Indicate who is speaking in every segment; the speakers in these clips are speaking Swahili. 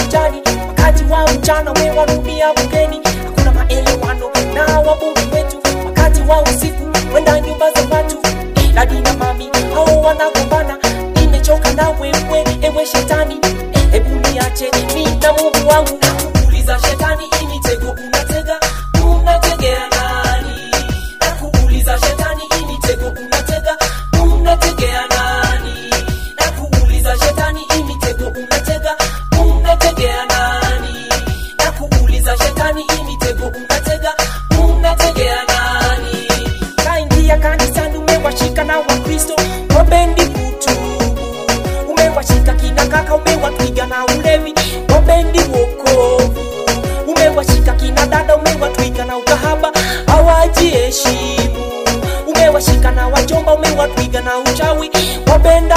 Speaker 1: ujani wakati wa mchana we warudia bungeni hakuna maelewano na wabunge wetu wakati wa usiku wenda nyumba za watu dadi na mami hao wanagombana nimechoka na wewe ewe shetani hebu niache mi na mungu wangu nakuuliza shetani hii mitego unatega unategea nani nakuuliza shetani hii mitego unatega unategea nani nakuuliza shetani hii mitego unatega unategea nani nakuuliza shetani hii mitego unatega unategea nani kaingia kanisani umewashika na wakristo wapendi kutubu umewashika kina kaka umewatwiga na ulevi wapendi wokovu umewashika kina dada umewatwiga na ukahaba hawajiheshimu umewashika na wajomba umewatwiga na uchawi wapenda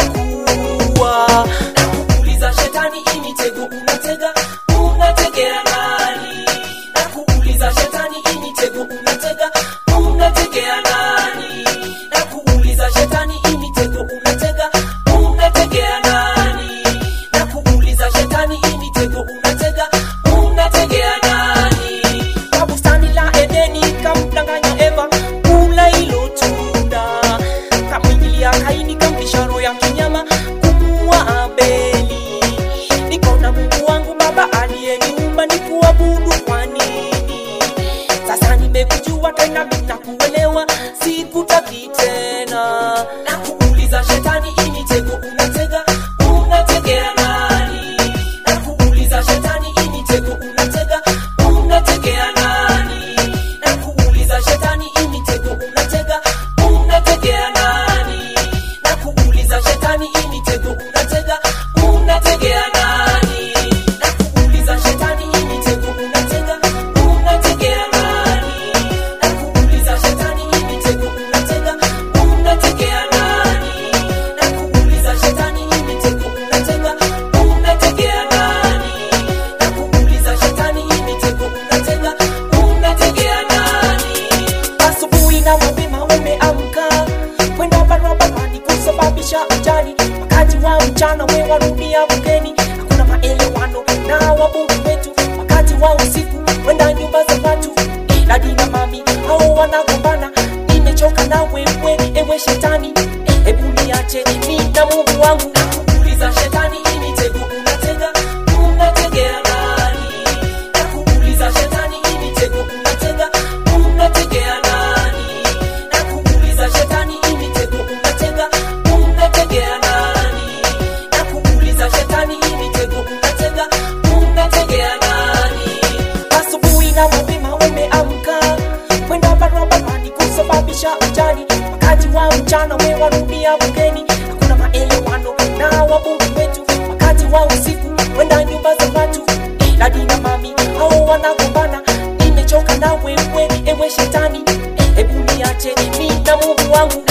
Speaker 1: kuwa nakuuliza shetani hii mitego unatega unategea nani nakuuliza shetani hii mitego unatega unategea nani nakuuliza shetani hii mitego unatega unategea nani nakuuliza shetani hii mitego unatega unategea nani kwa bustani la edeni kamdanganya eva kula hilo tunda kamwingilia kaini kampisha roho ya kinyama kumua abeli niko na mungu wangu baba aliyeniumba ni kuabudu kwa nini sasa nimekujua tena nitakuelewa sikutaki tena na kuuliza shetani hii mitego unatega unategea nani na kuuliza shetani hii mitego unatega unategea nani na kuuliza shetani hii mitego unatega unategea nani na kuuliza shetani hii mitego unatega unategea nani na kuuliza shetani hii mitego unatega unategea nani na kuuliza shetani hii mitego unatega unategea nani na kuuliza shetani hii mitego unatega unategea nani na kuuliza shetani hii mitego unatega unategea nani asubuhi na mapema umeamka kwenda barabarani kusababisha ajali wakati wa mchana we warudia bungeni hakuna maelewano na wabunge wetu wakati wa usiku wenda nyumba za watu dadi na mami hao wanagombana nimechoka na wewe ewe shetani hebu niache mi na mungu wangu nakuuliza shetani hii mitego unatega unategea nani nakuuliza shetani hii mitego unatega unategea nani nakuuliza shetani hii mitego unatega unategea nani nakuuliza shetani hii mitego unatega unategea nani asubuhi na mapema umeamka kwenda barabarani kusababisha ajali wakati wa mchana we warudia bungeni hakuna maelewano na wabunge wetu wakati wa usiku wenda nyumba za watu dadi na mami hao wanagombana nimechoka na wewe ewe shetani hebu niache mi na mungu wangu